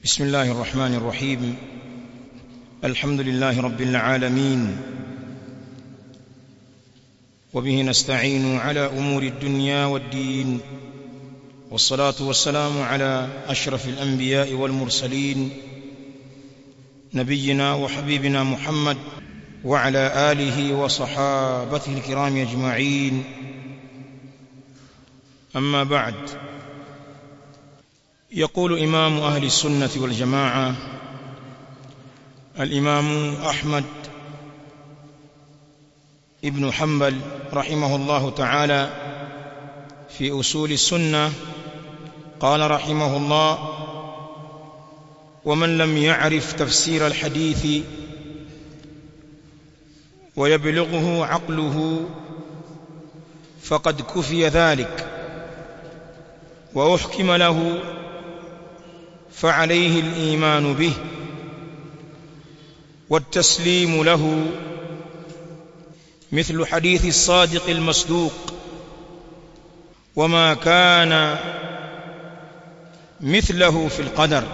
بسم الله الرحمن الرحيم الحمد لله رب العالمين وبه نستعين على امور الدنيا والدين والصلاه والسلام على اشرف الانبياء والمرسلين نبينا وحبيبنا محمد وعلى اله وصحابته الكرام اجمعين اما بعد يقول امام اهل السنه والجماعه الامام احمد ابن حنبل رحمه الله تعالى في اصول السنه قال رحمه الله ومن لم يعرف تفسير الحديث ويبلغه عقله فقد كفي ذلك واحكم له فعليه الايمان به والتسليم له مثل حديث الصادق المصدوق وما كان مثله في القدر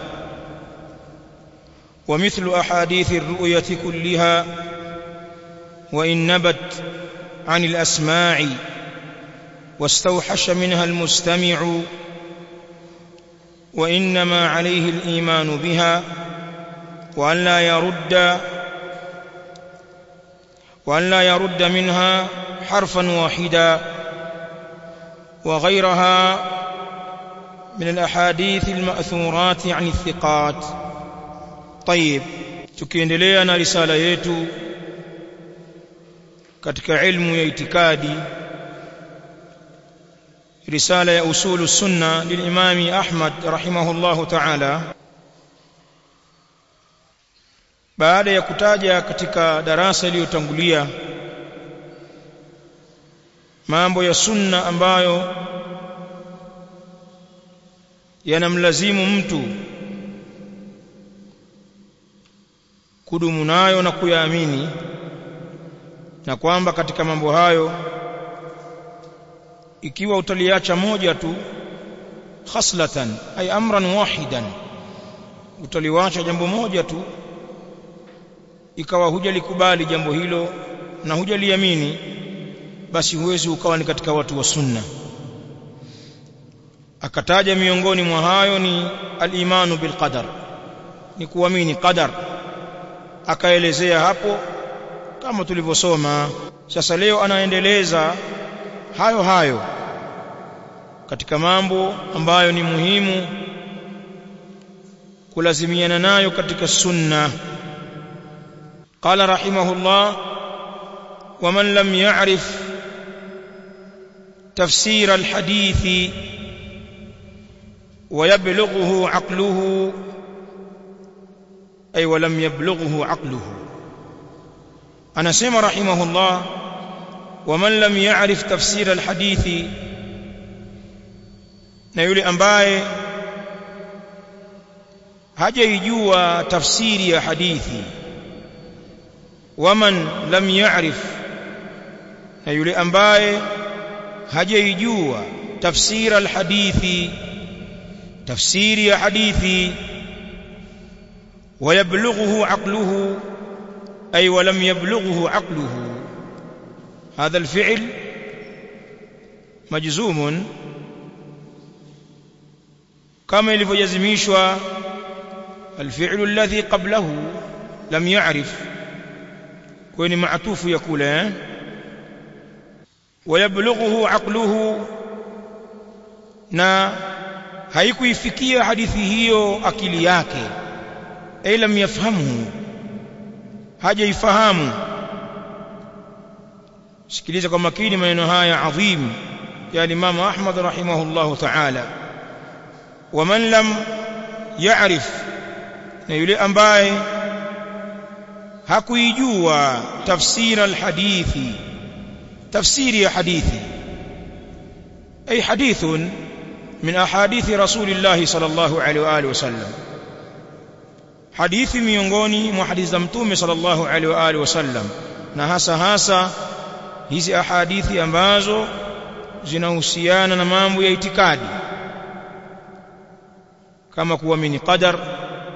ومثل احاديث الرؤيه كلها وان نبت عن الاسماع واستوحش منها المستمع وانما عليه الايمان بها وان لا يرد وان لا يرد منها حرفا واحدا وغيرها من الاحاديث الماثورات عن الثقات طيب tukiendelea na risala yetu katika ilmu ya itikadi risala ya usulu sunna lilimami Ahmad rahimahullahu ta'ala baada ya kutaja katika darasa iliyotangulia mambo ya sunna ambayo yanamlazimu mtu kudumu nayo na kuyaamini na kwamba katika mambo hayo ikiwa utaliacha moja tu khaslatan ay amran wahidan utaliwacha jambo moja tu ikawa hujalikubali jambo hilo na hujaliamini basi huwezi ukawa ni katika watu wa sunna akataja miongoni mwa hayo ni al-imanu bil qadar ni kuamini qadar akaelezea hapo kama tulivyosoma sasa leo anaendeleza hayo hayo katika mambo ambayo ni muhimu kulazimiana nayo katika sunna قال رحمه الله ومن لم يعرف تفسير الحديث ويبلغه عقله أي ولم يبلغه عقله أنا سمع رحمه الله ومن لم يعرف تفسير الحديث na yule ambaye hajaijua tafsiri ya hadithi waman lam ya'rif na yule ambaye hajaijua tafsiri alhadithi tafsiri ya hadithi ويبلغه عقله أي ولم يبلغه عقله هذا الفعل مجزوم كما يلفجزميشوا الفعل الذي قبله لم يعرف كوني معطوف يقول ويبلغه عقله na haikuifikia hadithi hiyo akili yake ay lam yafhamhu hajaifahamu sikiliza kwa makini maneno haya adhim ya Imam Ahmad rahimahullahu ta'ala waman lam ya'rif na yule ambaye hakuijua tafsira alhadithi tafsiri ya hadithi ay hadithun min ahadithi rasulillahi sallallahu alaihi wa alihi wasallam hadithi miongoni mwa hadithi za mtume sallallahu alaihi wa alihi wasallam na hasa hasa hizi ahadithi ambazo zinahusiana na mambo ya itikadi kama kuamini qadar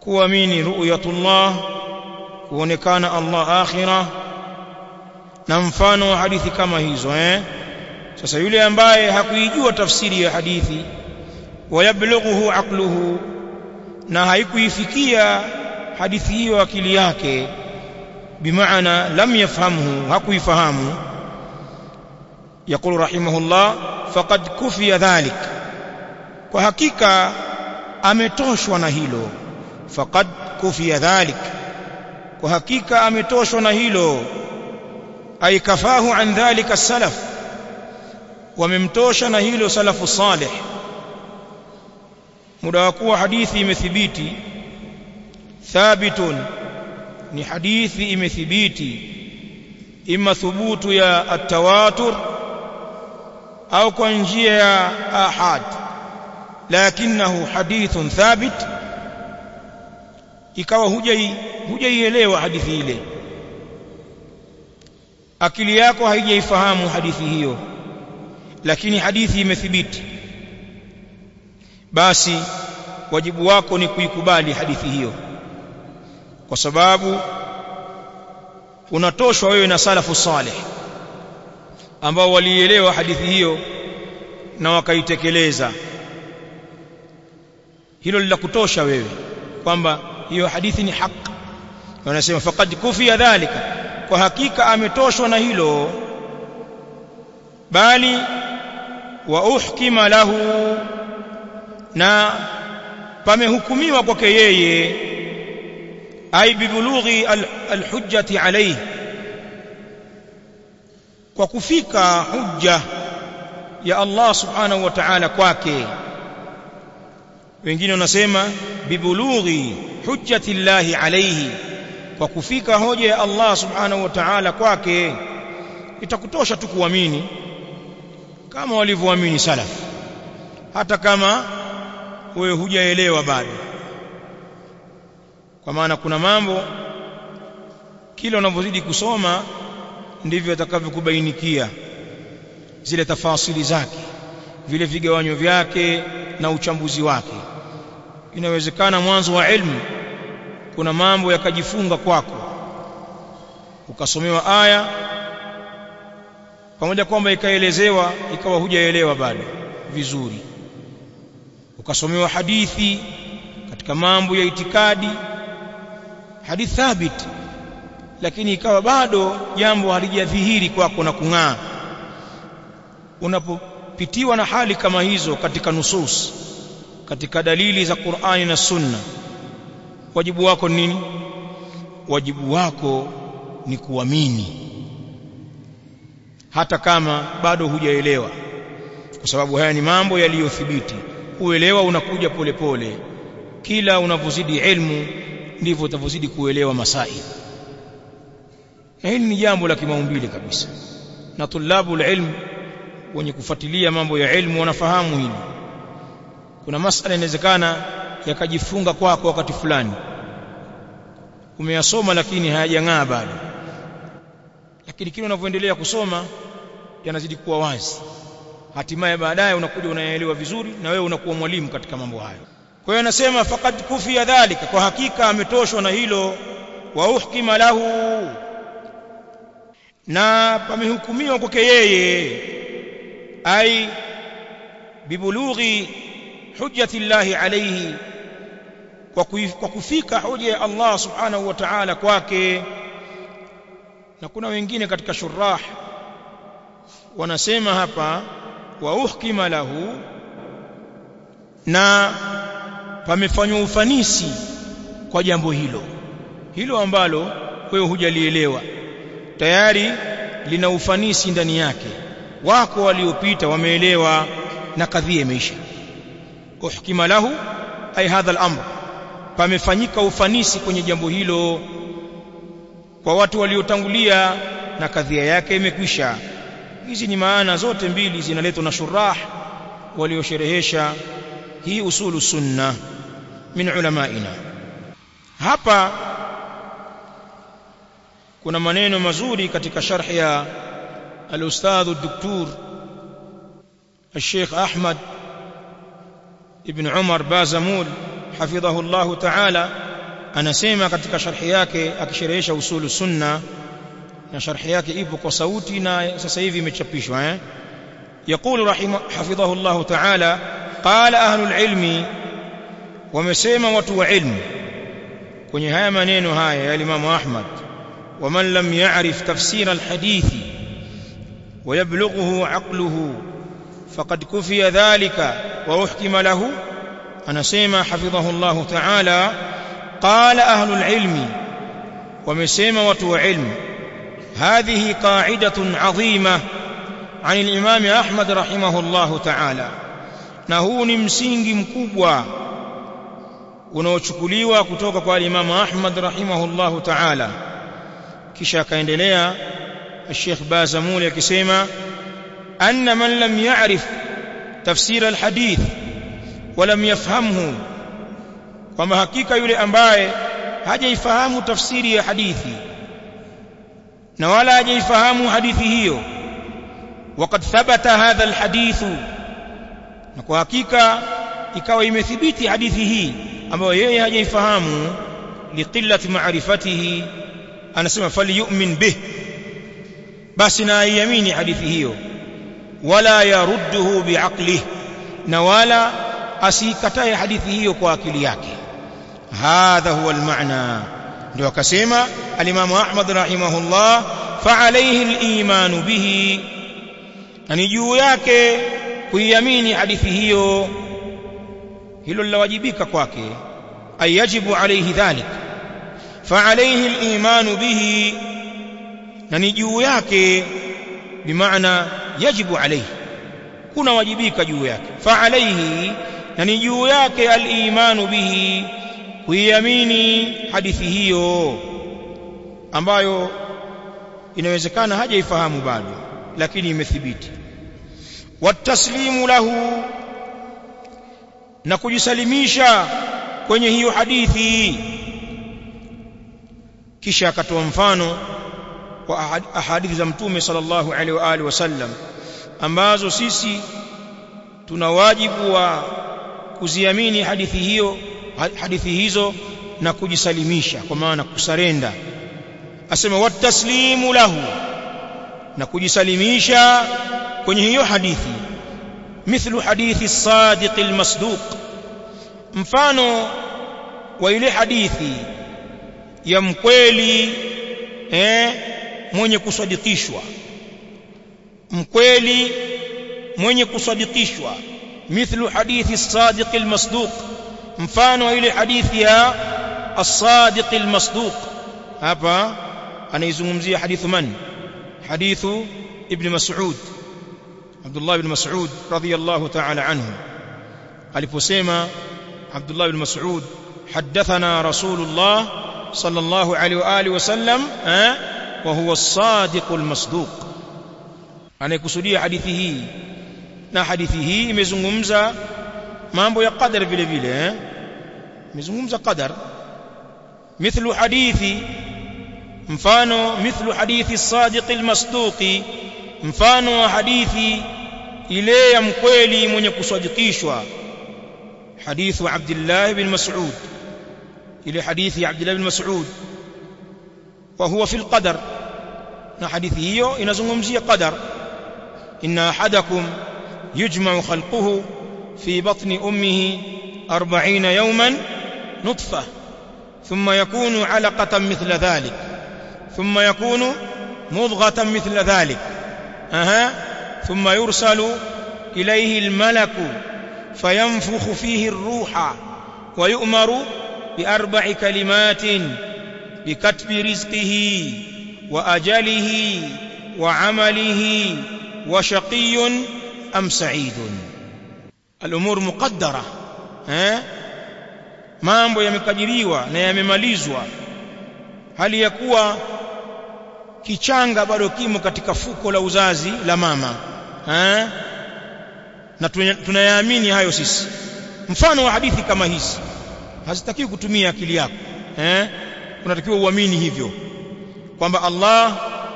kuamini ru'yatullah kuonekana Allah akhira na mfano wa hadithi kama hizo eh sasa yule ambaye hakuijua tafsiri ya hadithi wayablughuhu aqluhu na haikuifikia hadithi hiyo akili yake bimaana lam yafhamhu hakuifahamu يقول رحمه الله فقد كفي ذلك kwa hakika ametoshwa na hilo faqad kufiya dhalik kwa hakika ametoshwa na hilo ay kafahu an dhalika salaf wamemtosha na hilo salafu salih muda wa kuwa hadithi imethibiti thabitun ni hadithi imethibiti ima thubutu ya at-tawatur au kwa njia ya ahad lakinahu hadithun thabit ikawa hujai hujaielewa hadithi ile akili yako haijaifahamu hadithi hiyo lakini hadithi imethibiti basi wajibu wako ni kuikubali hadithi hiyo kwa sababu unatoshwa wewe na salafu salih ambao walielewa hadithi hiyo na wakaitekeleza hilo linakutosha wewe kwamba hiyo hadithi ni haki wanasema faqad kufiya dhalika kwa hakika ametoshwa na hilo bali wa uhkima lahu na pamehukumiwa kwake yeye ay bibulughi alhujjati alayhi kwa kufika hujja ya Allah subhanahu wa ta'ala kwake wengine wanasema bibulughi hujjati llahi alayhi kwa kufika hoja ya Allah subhanahu wa ta'ala kwake itakutosha tu kuamini kama walivyoamini salaf hata kama wewe hujaelewa bado kwa maana kuna mambo kila unavyozidi kusoma ndivyo atakavyokubainikia zile tafasili zake vile vigawanyo vyake na uchambuzi wake inawezekana mwanzo wa ilmu kuna mambo yakajifunga kwako ukasomewa aya pamoja kwamba ikaelezewa ikawa hujaelewa bado vizuri ukasomewa hadithi katika mambo ya itikadi hadithi thabit lakini ikawa bado jambo halijadhihiri kwako na kung'aa unapopitiwa na hali kama hizo katika nusus katika dalili za Qur'ani na Sunna wajibu wako ni nini wajibu wako ni kuamini hata kama bado hujaelewa kwa sababu haya ni mambo yaliyothibiti uelewa unakuja polepole pole. kila unavyozidi ilmu ndivyo utavyozidi kuelewa masaili na hili ni jambo la kimaumbile kabisa na tulabu ilmu wenye kufuatilia mambo ya ilmu wanafahamu hili kuna masala inawezekana yakajifunga kwako wakati fulani umeyasoma lakini hayajang'aa bado lakini kile unavyoendelea kusoma yanazidi kuwa wazi hatimaye baadaye unakuja unaelewa vizuri na wewe unakuwa mwalimu katika mambo hayo kwa hiyo anasema faqad kufiya dhalika kwa hakika ametoshwa na hilo wa uhkima lahu na pamehukumiwa kwake yeye ai bibulughi hujjati llahi alayhi kwa kufika hoja ya Allah subhanahu wa ta'ala kwake na kuna wengine katika shurah wanasema hapa wa uhkima lahu na pamefanywa ufanisi kwa jambo hilo hilo ambalo wewe hujalielewa tayari lina ufanisi ndani yake wako waliopita wameelewa na kadhia imeisha uhkima lahu ay hadha al-amr pamefanyika ufanisi kwenye jambo hilo kwa watu waliotangulia na kadhia yake imekwisha hizi ni maana zote mbili zinaletwa na shurah waliosherehesha hii usulu sunna min ulamaina hapa kuna maneno mazuri katika sharh ya al-ustadh ad-doktor الشيخ أحمد ابن عمر بازمول حفظه الله تعالى anasema katika sharhi yake akisherehesha usulu sunna na sharhi yake ipo kwa sauti na sasa hivi imechapishwa eh يقول رحمه حفظه الله تعالى قال أهل العلم ومسيما وتو علم kwenye haya maneno haya ya Imam Ahmad ومن لم يعرف تفسير الحديث ويبلغه عقله فقد كفي ذلك وأحكم له أنا سيما حفظه الله تعالى قال أهل العلم ومسيما وتو علم هذه قاعدة عظيمة عن الإمام أحمد رحمه الله تعالى نهون msingi mkubwa unaochukuliwa kutoka kwa Imam Ahmad rahimahullahu ta'ala kisha akaendelea Sheikh Bazamuli akisema anna man lam ya'rif tafsir alhadith wa lam yafhamhu kwamba hakika yule ambaye hajaifahamu tafsiri ya hadithi na wala hajaifahamu hadithi hiyo وقد ثبت هذا الحديث na kwa hakika ikawa imethibiti hadithi hii ambayo yeye hajaifahamu liqillati ma'rifatihi anasema falyu'min bih basi na aiamini hadithi hiyo wala yarudduhu biaqlihi na wala asikatae hadithi hiyo kwa akili yake hadha huwa almaana ndio akasema alimamu ahmad rahimahullah fa alayhi aliman bihi na ni juu yake kuiamini hadithi hiyo hilo lilawajibika kwake ay yajibu alayhi dhalik fa alayhi al-iman bihi na ni juu yake bimaana yajibu alayhi kuna wajibika juu yake fa alayhi na ni juu yake al-iman bihi kuiamini hadithi hiyo ambayo inawezekana hajaifahamu bado lakini imethibiti wataslimu lahu na kujisalimisha kwenye hiyo hadithi kisha akatoa mfano wa ahadithi za mtume sallallahu alaihi wa alihi wasallam ambazo sisi tuna wajibu wa kuziamini hadithi hiyo hadithi hizo na kujisalimisha kwa maana kusarenda asema wataslimu lahu na kujisalimisha kwenye hiyo hadithi mithlu hadithi sadiq almasduq mfano wa ile hadithi ya mkweli eh mwenye kusadikishwa mkweli mwenye kusadikishwa mithlu hadithi sadiq almasduq mfano wa ile hadithi ya as-sadiq almasduq hapa anaizungumzia hadithu man hadithu ibn mas'ud Abdullah ibn Mas'ud radiyallahu ta'ala anhu aliposema Abdullah ibn Mas'ud hadathana Rasulullah sallallahu alaihi wa alihi wasallam eh wa huwa as-sadiq al-masduq anayekusudia hadithi hii na hadithi hii imezungumza mambo ya qadar vile vile eh imezungumza qadar mithlu hadithi mfano mithlu hadithi as-sadiq al-masduqi mfano wa hadithi ile ya mkweli mwenye kusadikishwa hadithu Abdullah ibn Mas'ud ile hadithi ya Abdullah ibn Mas'ud wa huwa fi al-qadar na hadithi hiyo inazungumzia qadar inna ahadakum yujma'u khalquhu fi batni ummihi 40 yawman nutfa thumma yakunu 'alaqatan mithla dhalik thumma yakunu mudghatan mithla dhalik أها ثم يرسل إليه الملك فينفخ فيه الروح ويؤمر بأربع كلمات بكتب رزقه وأجله وعمله وشقي أم سعيد الأمور مقدرة ها mambo yamekadiriwa na yamemalizwa hali ya kuwa kichanga bado kimo katika fuko la uzazi la mama eh na tunayaamini hayo sisi mfano wa hadithi kama hizi hazitakiwi kutumia akili yako eh unatakiwa uamini hivyo kwamba Allah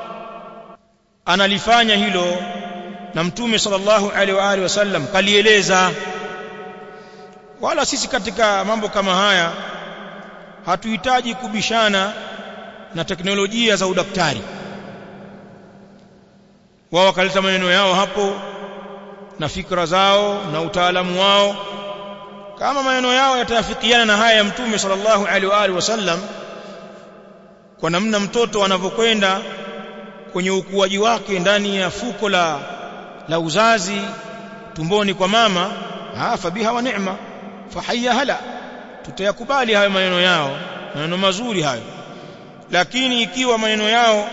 analifanya hilo na mtume sallallahu alaihi wa alihi wasallam kalieleza wala sisi katika mambo kama haya hatuhitaji kubishana na teknolojia za udaktari wao wakaleta maneno yao hapo na fikra zao na utaalamu wao kama maneno yao yatafikiana na haya ya mtume sallallahu alaihi wa alihi wasallam kwa namna mtoto anavyokwenda kwenye ukuaji wake ndani ya fuko la la uzazi tumboni kwa mama afa biha wa neema fahayya hala tutayakubali hayo maneno yao maneno mazuri hayo lakini ikiwa maneno yao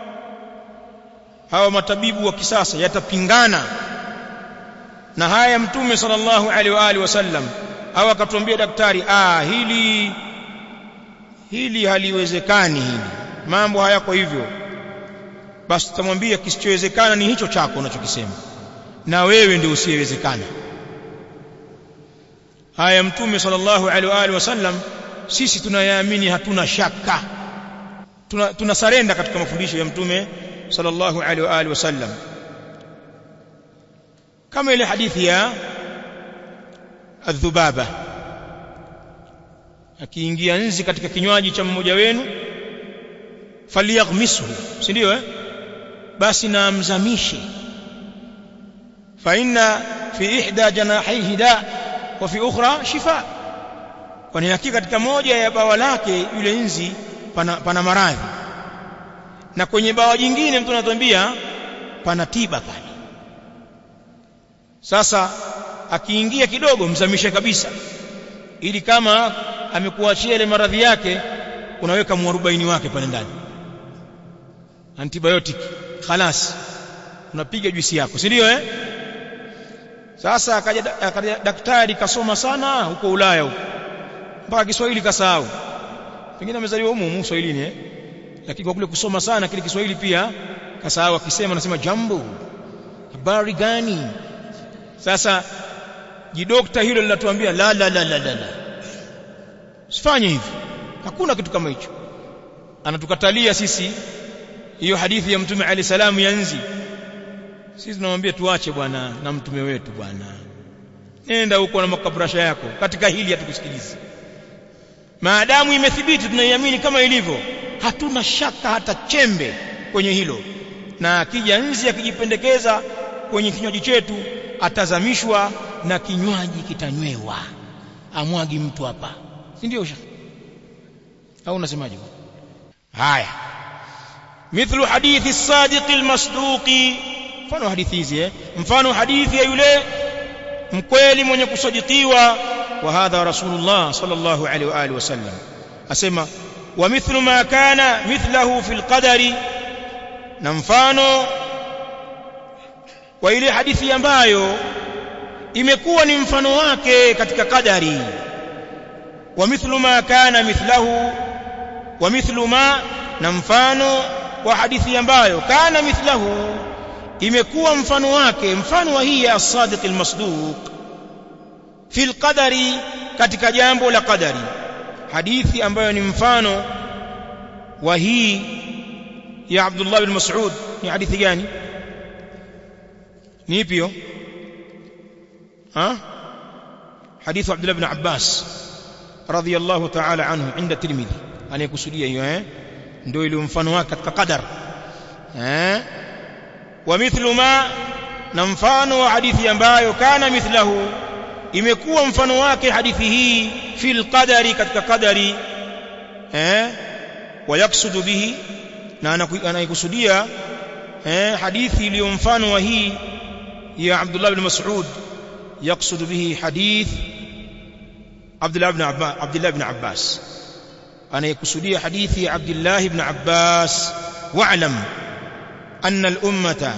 hawa matabibu wa kisasa yatapingana na haya mtume sallallahu alaihi wa alihi wasallam au akatuambia daktari ah hili hili haliwezekani hili mambo hayako hivyo basi tutamwambia kisichowezekana ni hicho chako unachokisema na wewe ndio usiyewezekana haya mtume sallallahu alaihi wa alihi wasallam sisi tunayaamini hatuna shaka tuna, tuna sarenda katika mafundisho ya mtume sallallahu alaihi wa alihi wasallam kama ile hadithi ya adhubaba akiingia nzi katika kinywaji cha mmoja wenu falyaghmishu si ndio eh basi na amzamishe fa inna fi ihda janahihi da wa fi ukhra shifa kwani hakika katika moja ya bawa lake yule nzi pana, pana maradhi na kwenye bawa jingine mtu anatuambia pana tiba pale sasa akiingia kidogo mzamishe kabisa ili kama amekuachia ile maradhi yake unaweka mwarobaini wake pale ndani antibiotic khalas unapiga juisi yako si ndio eh sasa akaja, akaja daktari kasoma sana huko Ulaya huko mpaka Kiswahili kasahau pengine amezaliwa humo humo Kiswahilini eh lakini kwa kule kusoma sana kile Kiswahili pia kasahau akisema anasema jambo habari gani sasa jidokta hilo linatuambia la la la la la, la. usifanye hivi hakuna kitu kama hicho anatukatalia sisi hiyo hadithi ya mtume ali salamu ya nzi sisi tunamwambia tuache bwana na mtume wetu bwana nenda huko na makabrasha yako katika hili hatukusikilizi maadamu imethibiti tunaiamini kama ilivyo hatuna shaka hata chembe kwenye hilo na akija nzi akijipendekeza kwenye kinywaji chetu atazamishwa na kinywaji kitanywewa amwagi mtu hapa si ndio au unasemaje haya mithlu hadithi as-sadiq al-masduqi mfano hadithi hizi eh mfano hadithi ya yule mkweli mwenye kusadikiwa wa hadha rasulullah sallallahu alaihi wa alihi wasallam asema wa mithlu ma kana mithlahu fil qadari na mfano wa ile hadithi ambayo imekuwa ni mfano wake katika kadari wa mithlu ma kana mithlahu wa mithlu ma na mfano wa hadithi ambayo kana mithlahu imekuwa mfano wake mfano wa hii ya as-sadiq al-masduq fil qadari katika jambo la qadari hadithi ambayo ni mfano wa hii ya Abdullah bin Mas'ud ni hadithi gani ni ipi hiyo ها حديث عبد الله بن عباس رضي الله تعالى عنه عند الترمذي anayekusudia hiyo eh ndio ile mfano wake katika qadar eh wa mithlu ma na mfano wa hadithi ambayo kana mithlahu imekuwa mfano wake hadithi hii fil qadari katika qadari eh wayaksudu bihi na anaikusudia eh hadithi iliyo mfano wa hii ya Abdullah bin Mas'ud يقصد به حديث عبد الله بن عباس عبد الله بن عباس انا يقصدي حديث عبد الله بن عباس واعلم ان الامه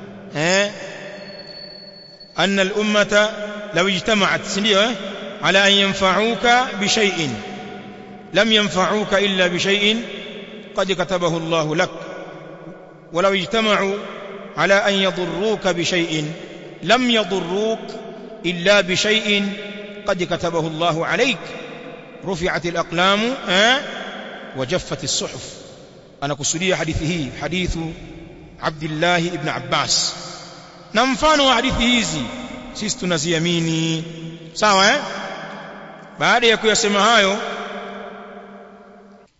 ان الامه لو اجتمعت سنيه على ان ينفعوك بشيء لم ينفعوك الا بشيء قد كتبه الله لك ولو اجتمعوا على ان يضروك بشيء لم يضروك إلا بشيء قد كتبه الله عليك رفعت الأقلام أه؟ وجفت الصحف أنا كسولي حديثه حديث عبد الله بن عباس نمفان حديثه hizi sisi tunaziamini sawa eh baada ya kuyasema hayo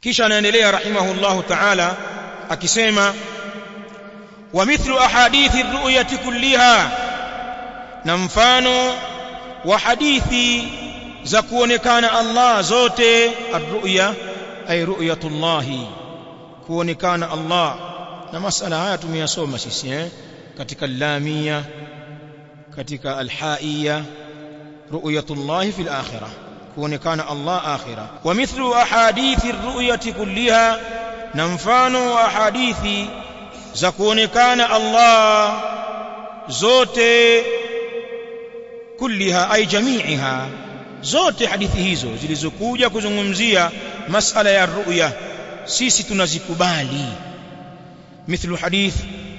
kisha anaendelea rahimahullahu ta'ala akisema wa mithlu ahadithi ar-ru'yati kulliha na mfano wa hadithi za kuonekana Allah zote ar-ru'ya ay ru'yatullahi kuonekana Allah na masala haya tumeyasoma sisi eh katika lamia katika alhaiya ru'yatullahi fil akhirah kuonekana Allah akhira wa mithlu ahadithi ar-ru'yati kulliha na mfano wa hadithi za kuonekana Allah zote kulliha ay jami'iha zote hadithi hizo zilizokuja kuzungumzia masala ya ru'ya sisi tunazikubali mithlu hadith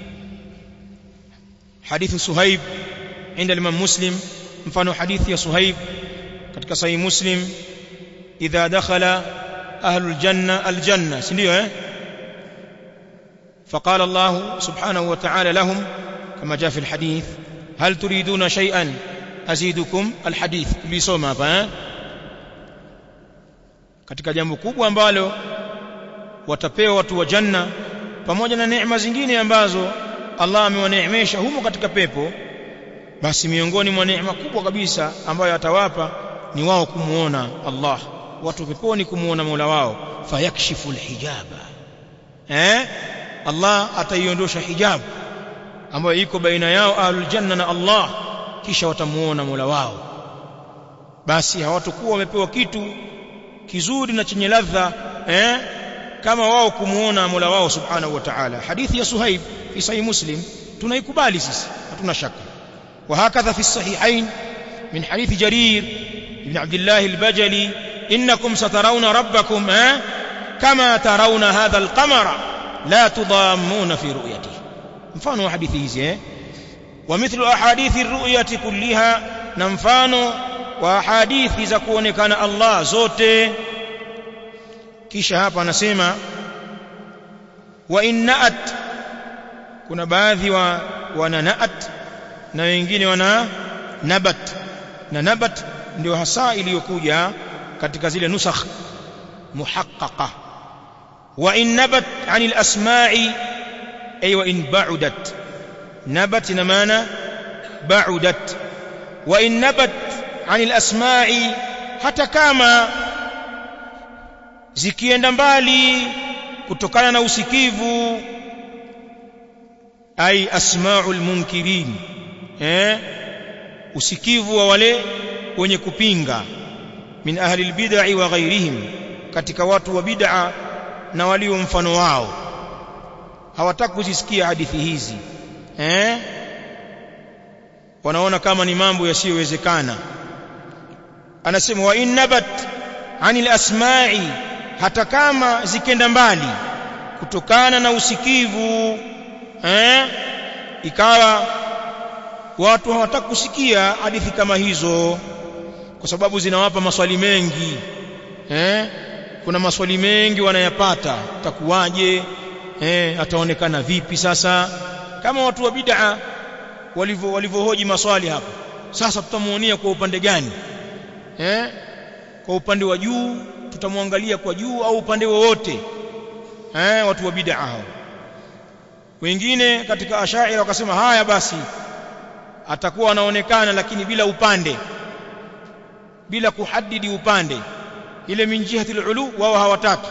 hadith suhaib عند الإمام مسلم mfano hadithi ya suhaib katika sahih muslim idha dakhala ahlul janna aljanna si ndio eh فقال الله سبحانه وتعالى لهم كما جاء في الحديث هل تريدون شيئا أزيدكم الحديث tulisoma hapa eh katika jambo kubwa ambalo watapewa watu wa janna pamoja na neema zingine ambazo Allah amewaneemesha humo katika pepo basi miongoni mwa neema kubwa kabisa ambayo atawapa ni wao kumuona Allah watu peponi kumuona Mola wao fayakshifu alhijaba eh Allah ataiondosha hijabu ambayo iko baina yao ahlul janna na Allah kisha watamuona Mola wao basi hawatakuwa wamepewa kitu kizuri na chenye ladha eh kama wao kumuona Mola wao subhanahu wa ta'ala hadithi ya Suhaib fi sahih Muslim tunaikubali sisi hatuna shaka وهكذا في الصحيحين من حديث جرير بن عبد الله البجلي إنكم سترون ربكم ها كما ترون هذا القمر لا تضامون في رؤيته مفانو حديثه ومثل أحاديث الرؤية كلها نمفانو وأحاديث زكون كان الله زوته kisha hapa anasema wa innaat kuna baadhi wa wananaat na wengine wana nabat na nabat ndio hasa iliyokuja katika zile nusakh muhaqqaqa wa in nabat anil asma'i ay wa in ba'udat nabat ina maana ba'udat wa in nabat anil asma'i hata kama zikienda mbali kutokana na usikivu ay asma'ul munkirin eh usikivu wa wale wenye kupinga min ahli albid'i wa ghairihim katika watu wa bid'a na walio mfano wao hawataka kuzisikia hadithi hizi eh wanaona kama ni mambo yasiyowezekana anasema wa innabat anil asma'i hata kama zikenda mbali kutokana na usikivu eh ikawa watu hawataka kusikia hadithi kama hizo kwa sababu zinawapa maswali mengi eh kuna maswali mengi wanayapata takuwaje eh ataonekana vipi sasa kama watu wa bid'a walivyo walivyohoji maswali hapo sasa tutamuonia kwa upande gani eh kwa upande wa juu tutamwangalia kwa juu au upande wowote eh watu wa bid'a hao wengine katika ashaira wakasema haya basi atakuwa anaonekana lakini bila upande bila kuhadidi upande ile min jihati ulu wao hawataki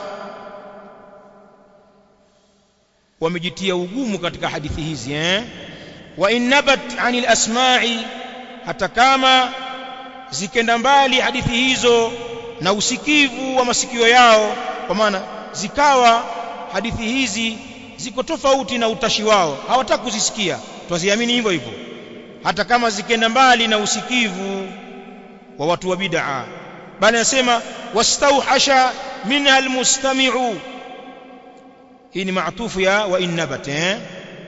wamejitia ugumu katika hadithi hizi eh wa innabat anil asma'i hata kama zikenda mbali hadithi hizo na usikivu wa masikio yao kwa maana zikawa hadithi hizi ziko tofauti na utashi wao hawataka kuzisikia twaziamini hivyo hivyo hata kama zikenda mbali na usikivu wa watu wa bid'a bali anasema wastauhasha minha almustami'u hii ni maatufu ya wa innabat eh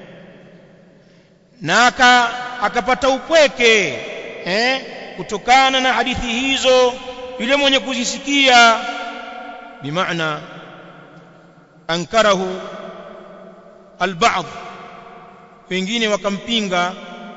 na aka akapata upweke eh kutokana na hadithi hizo yule mwenye kuzisikia bimaana ankarahu alba'd wengine wakampinga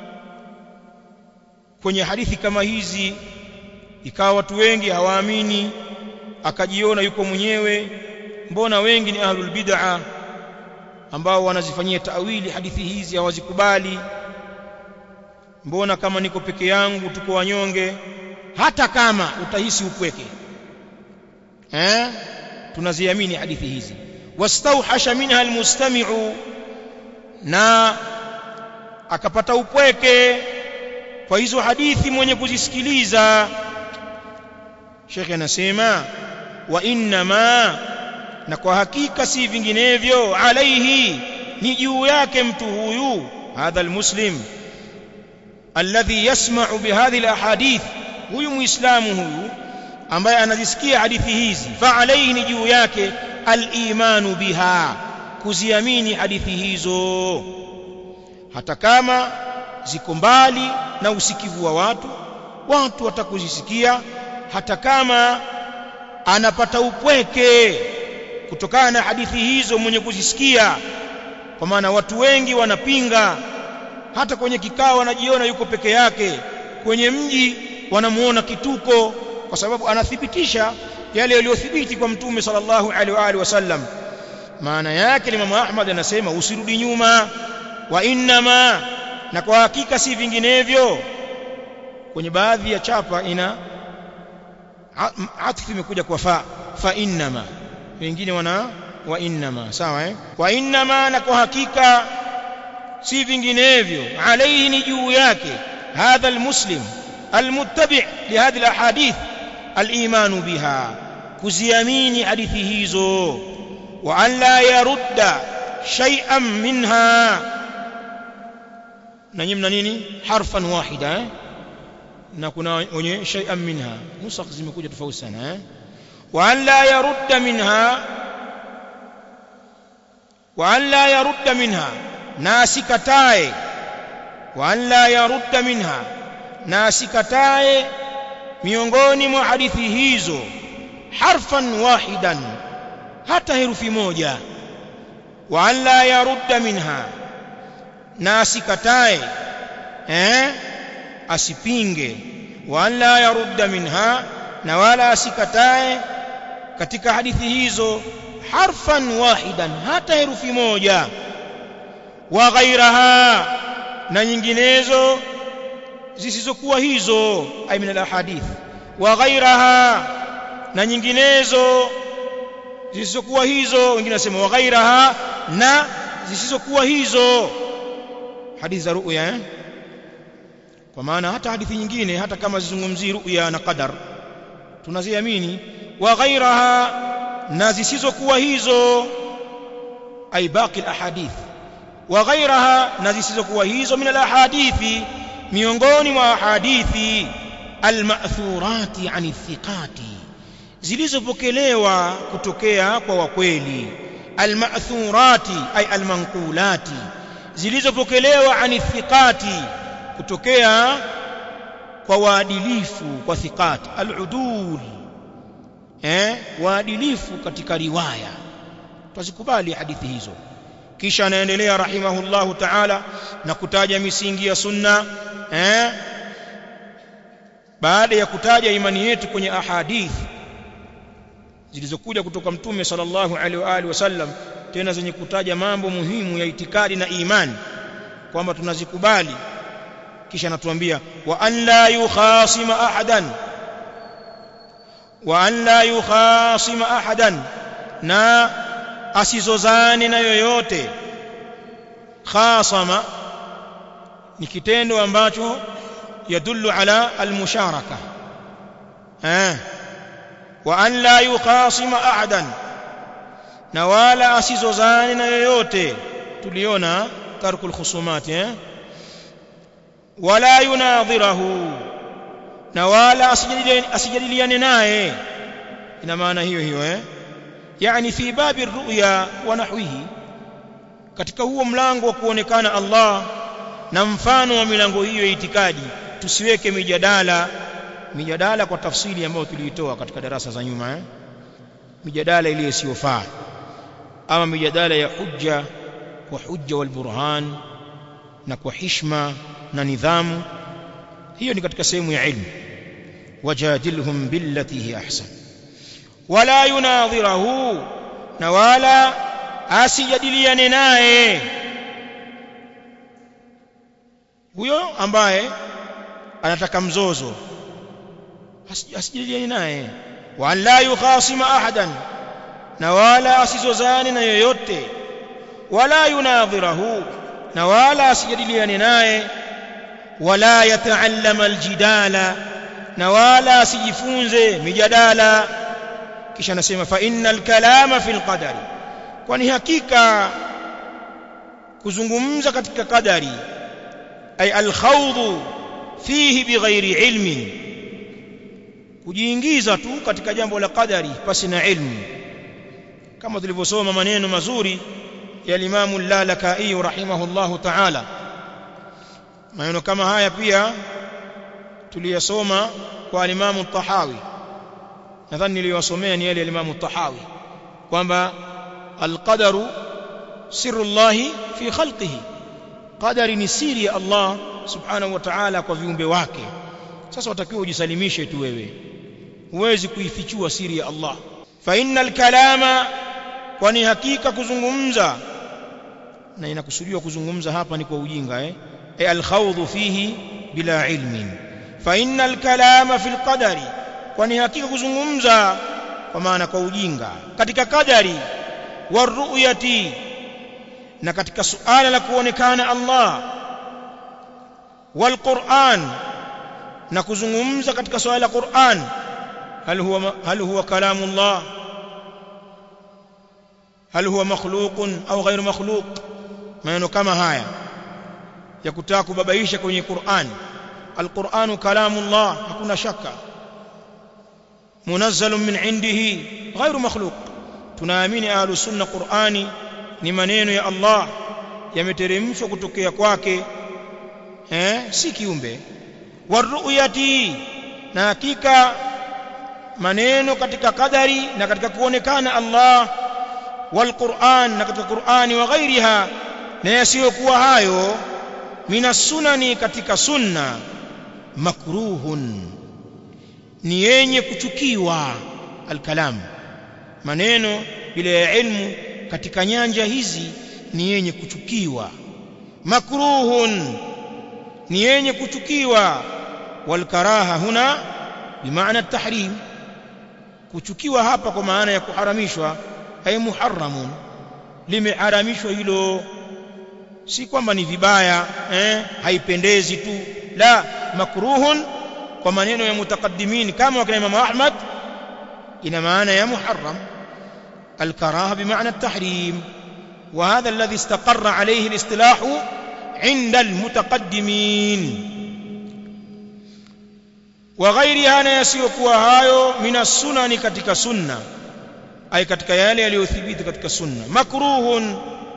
kwenye hadithi kama hizi ikawa watu wengi hawaamini akajiona yuko mwenyewe mbona wengi ni ahlul bid'a ambao wanazifanyia tawili hadithi hizi hawazikubali mbona kama niko peke yangu tuko wanyonge hata kama utahisi upweke eh tunaziamini hadithi hizi wastauhasha minha almustami'u na akapata upweke kwa hizo hadithi mwenye kuzisikiliza Sheikh anasema wa inna ma na kwa hakika si vinginevyo alaihi ni juu yake mtu huyu hadha almuslim alladhi yasma'u bihadhihi alahadith huyu muislamu huyu ambaye anazisikia hadithi hizi fa alaihi ni juu yake al-imanu biha kuziamini hadithi hizo hata kama ziko mbali na usikivu wa watu watu watakuzisikia hata kama anapata upweke kutokana na hadithi hizo mwenye kuzisikia kwa maana watu wengi wanapinga hata kwenye kikao anajiona yuko peke yake kwenye mji wanamuona kituko kwa sababu anathibitisha yale yaliyothibiti kwa mtume sallallahu alaihi wa alihi wasallam maana yake Imam Ahmad anasema usirudi nyuma wa innama na kwa hakika si vinginevyo kwenye baadhi ya chapa ina atfu imekuja kwa fa fa innama wengine wana wa innama sawa eh wa innama na kwa hakika si vinginevyo alayhi ni juu yake hadha almuslim almuttabi' lihadhi alahadith الايمان بها kuziamini hadithi hizo wa an la yarudda shay'an minha na nyimna nini harfan wahida eh? na kuna wenye shay'an minha nusakh zimekuja tofauti sana eh? wa an la yarudda minha wa an la yarudda minha na asikatae wa an la yarudda minha na asikatae miongoni mwa hadithi hizo harfan wahidan hata herufi moja wa an la yarudda minha na asikatae eh asipinge wa an la yarudda minha na wala asikatae katika hadithi hizo harfan wahidan hata herufi moja wa ghairaha na nyinginezo zisizokuwa hizo ay min alahadith wa ghairaha na nyinginezo zisizokuwa hizo wengine nasema wa ghairaha na zisizokuwa hizo hadithi za ru'ya eh? kwa maana hata hadithi nyingine hata kama zizungumzii ru'ya na qadar tunaziamini wa ghairaha na zisizokuwa hizo ay baqi alahadith wa ghairaha na zisizokuwa hizo min alahadithi miongoni mwa hadithi almathurati an thiqati zilizopokelewa kutokea kwa wakweli almathurati ay almanqulati zilizopokelewa an thiqati kutokea kwa waadilifu kwa thiqati aludul eh waadilifu katika riwaya tuzikubali hadithi hizo kisha anaendelea rahimahullahu ta'ala na kutaja misingi ya sunna eh baada ya kutaja imani yetu kwenye ahadith zilizokuja kutoka mtume sallallahu alaihi wa alihi wasallam tena zenye kutaja mambo muhimu ya itikadi na imani kwamba tunazikubali kisha anatuambia wa an la yukhasima ahadan wa an la yukhasima ahadan na asizozane na yoyote khasama ni kitendo ambacho yadullu ala almusharaka eh wa an la yukhasima ahadan na wala asizozane na yoyote tuliona tarkul khusumat eh wala yunadhirahu na wala asijadiliane naye ina maana hiyo hiyo eh yani fi babi ruya wa nahwihi katika huo mlango wa kuonekana Allah na mfano wa milango hiyo ya itikadi tusiweke mijadala mijadala kwa tafsiri ambayo tuliitoa katika darasa za nyuma eh? mijadala ile isiyofaa ama mijadala ya hujja kwa hujja wal burhan na kwa hishma na nidhamu hiyo ni katika sehemu ya ilmu wajadilhum billati hi ahsan wala yunadhirahu na wala asijadiliane naye huyo ambaye anataka mzozo asijadiliane naye wa la yukhasima ahadan na wala asizozane na yoyote wala yunadhirahu na wala asijadiliane naye wala yataallama aljidala na wala asijifunze mijadala kisha anasema fa innal kalama fil qadari kwani hakika kuzungumza katika qadari ay alkhawdhu fihi bighairi ilmin kujiingiza tu katika jambo la qadari pasi na ilmu kama tulivyosoma maneno mazuri ya Imam Al-Lalakai rahimahullahu ta'ala maneno kama haya pia tuliyasoma kwa Imam Tahawi nadhani niliwasomea ni yale ya Imam Tahawi kwamba al-qadaru sirrullahi fi khalqihi qadari ni siri ya Allah subhanahu wa ta'ala kwa viumbe wake sasa watakiwa ujisalimishe tu wewe huwezi kuifichua siri ya Allah fa innal kalama kwani hakika kuzungumza na inakusudiwa kuzungumza hapa ni kwa ujinga eh e alkhawdhu fihi bila ilmin fa innal kalama fil qadari kwani hakika kuzungumza kwa maana kwa ujinga katika kadari waruyati na katika suala la kuonekana Allah walquran na kuzungumza katika swala la Qur'an hal huwa hal huwa kalamullah hal huwa makhluqun au ghairu makhluq maneno kama haya ya kutaka kubabaisha kwenye Qur'an alquranu kalamullah hakuna shaka munazzalun min indihi ghairu makhluq tunaamini ahlus sunna Qur'ani ni maneno ya Allah yameteremshwa kutokea kwake eh si kiumbe waruyati na hakika maneno katika kadari na katika kuonekana Allah walquran na katika Qur'ani wa ghairiha na yasiyokuwa hayo mina sunani katika sunna makruhun ni yenye kuchukiwa alkalam maneno bila ya ilmu katika nyanja hizi ni yenye kuchukiwa makruhun ni yenye kuchukiwa walkaraha huna bimaana at-tahrim kuchukiwa hapa kwa maana ya kuharamishwa ay muharramun limeharamishwa hilo si kwamba ni vibaya eh haipendezi tu la makruhun kwa maneno ya mutakaddimin kama wakina Imam Ahmad ina maana ya muharram الكراهه بمعنى التحريم وهذا الذي استقر عليه الاصطلاح عند المتقدمين وغيرها na yasiyokuwa hayo mina sunani katika sunna ay katika yale yaliyothibiti katika sunna makruhun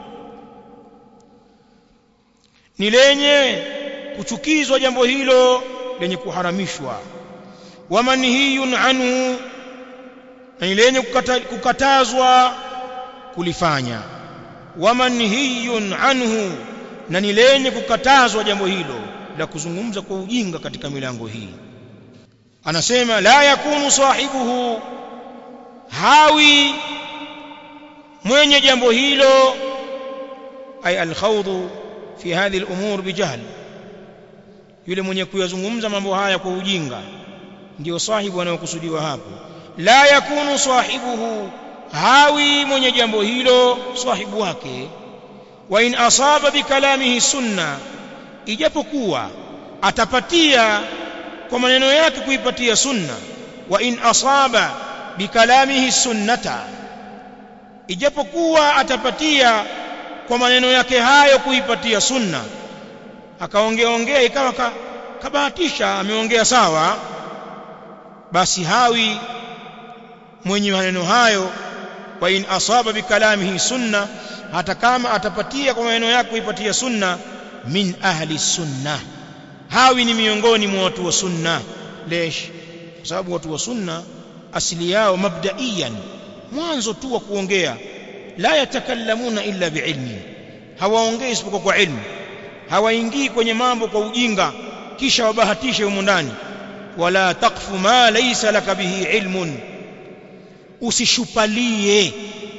ni lenye kuchukizwa jambo hilo lenye kuharamishwa wa manhiyun anhu na ni lenye kukatazwa kulifanya wa manhiyun anhu na ni lenye kukatazwa jambo hilo la kuzungumza kwa ujinga katika milango hii anasema la yakunu sahibuhu hawi mwenye jambo hilo ay alkhawdhu fi hadhihi al-umur bijahl yule mwenye kuyazungumza mambo haya kwa ujinga ndio sahibu anayokusudiwa hapo la yakunu sahibuhu hawi mwenye jambo hilo sahibu wake wa in asaba bikalamihi sunna ijapokuwa atapatia kwa maneno yake kuipatia sunna wa in asaba bikalamihi sunnata ijapokuwa atapatia kwa maneno yake hayo kuipatia sunna akaongea ongea ikawa ka, kabahatisha ameongea sawa basi hawi mwenye maneno hayo wa in asaba bikalamihi sunna hata kama atapatia kwa maneno yake kuipatia sunna min ahli sunna hawi ni miongoni mwa watu wa sunna lesh kwa sababu watu wa sunna asili yao mabdaiyan mwanzo tu wa kuongea la yatakallamuna illa biilmi hawaongei isipokuwa kwa ilmu hawaingii kwenye mambo kwa ujinga kisha wabahatishe humo ndani wala taqfu ma laysa laka bihi ilmun usishupalie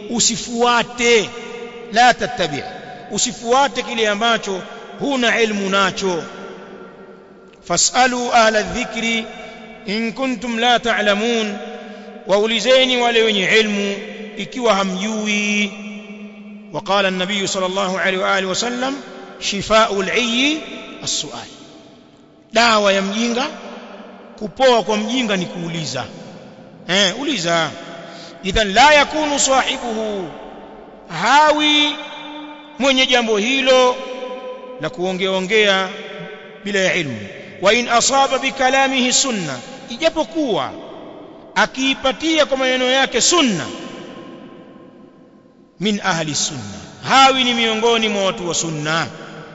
usifuate la tattabi usifuate kile ambacho huna ilmu nacho fasalu ahla dhikri in kuntum la ta'lamun waulizeni wale wenye ilmu ikiwa hamjui وقال النبي صلى الله عليه واله وسلم شفاء العي السؤال dawa ya mjinga kupoa kwa mjinga ni kuuliza eh uliza idhan la yakunu sahibuhu hawi mwenye jambo hilo la kuongea ongea bila ya ilmu wa in asaba bikalamihi sunna ijapokuwa akiipatia kwa maneno yake sunna min ahli sunna hawi ni miongoni mwa watu wa sunna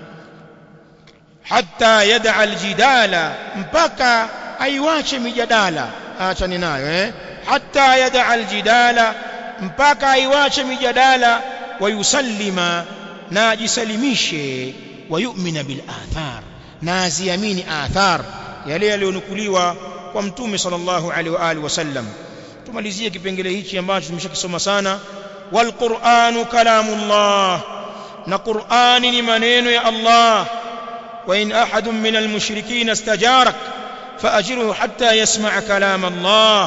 hatta yad'a aljidala mpaka aiwache mijadala achane nayo eh hatta yad'a aljidala mpaka aiwache mijadala wayusallima na ajisalimishe wayumina bil athar na aziamini athar yale yaliyonukuliwa kwa mtume sallallahu alaihi wa alihi wasallam tumalizie kipengele hichi ambacho tumeshakisoma sana wal qur'anu kalamullah na qur'ani ni maneno ya Allah wa in ahadun min al mushrikin istajarak فأجره حتى يسمع كلام الله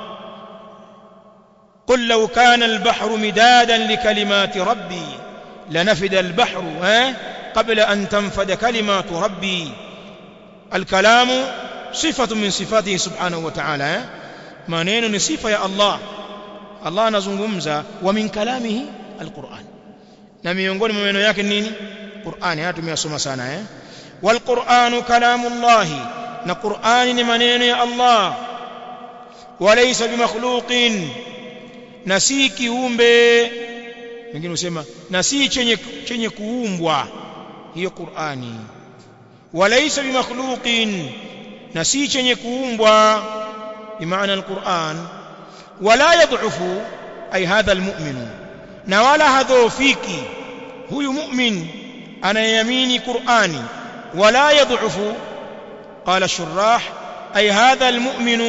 قل لو كان البحر مدادا لكلمات ربي لنفد البحر قبل أن تنفد كلمات ربي الكلام صفة من صفاته سبحانه وتعالى maneno صفة يا الله Allah anazungumza wa min kalamihi alquran na miongoni mwa maneno yake nini Qur'ani haya tumeyasoma sana eh wal qur'anu kalamullahi na Qur'ani ni maneno ya Allah walaysa bimakhluqin na si kiumbe wengine husema na si chenye chenye kuumbwa hiyo Qur'ani walaysa bimakhluqin na si chenye kuumbwa bimaana alquran wala yadhufu ay hadha almu'min na wala hadhofiki huyu mu'min anayamini Qur'ani wala yadhufu قال الشراح أي هذا المؤمن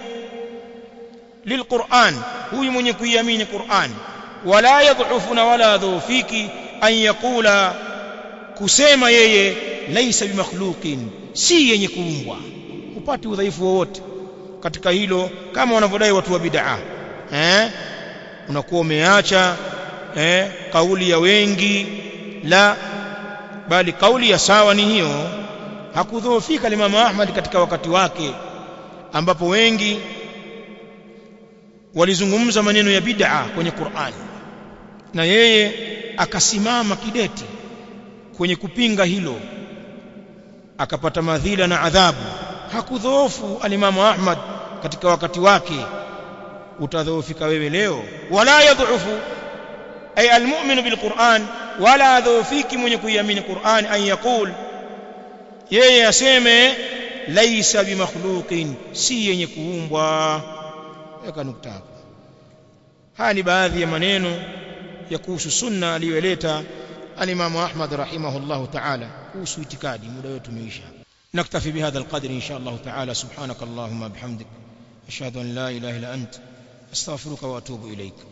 للقرآن هو من يكيمين القرآن ولا يضعفنا ولا ذو فيك أن يقول كسيما يي ليس بمخلوق si yenye kuumbwa upati udhaifu wowote katika hilo kama wanavyodai watu wa bid'a eh unakuwa umeacha eh kauli ya wengi la bali kauli ya sawa ni hiyo hakudhoofika Imam Ahmad katika wakati wake ambapo wengi walizungumza maneno ya bid'a kwenye Qur'an na yeye akasimama kidete kwenye kupinga hilo akapata madhila na adhabu hakudhoofu alimamu Ahmad katika wakati wake utadhoofika wewe leo wala yadhufu ay almu'minu bilquran wala adhoofiki mwenye kuiamini Qur'an an yaqul yeye aseme laisa bimakhluqin si yenye kuumbwa weka nukta hapo haya ni baadhi ya maneno ya kuhusu sunna aliyoleta alimamu Ahmad rahimahullahu ta'ala kuhusu itikadi muda wetu umeisha نكتفي بهذا القدر إن شاء الله تعالى سبحانك اللهم بحمدك أشهد أن لا إله إلا أنت أستغفرك وأتوب إليك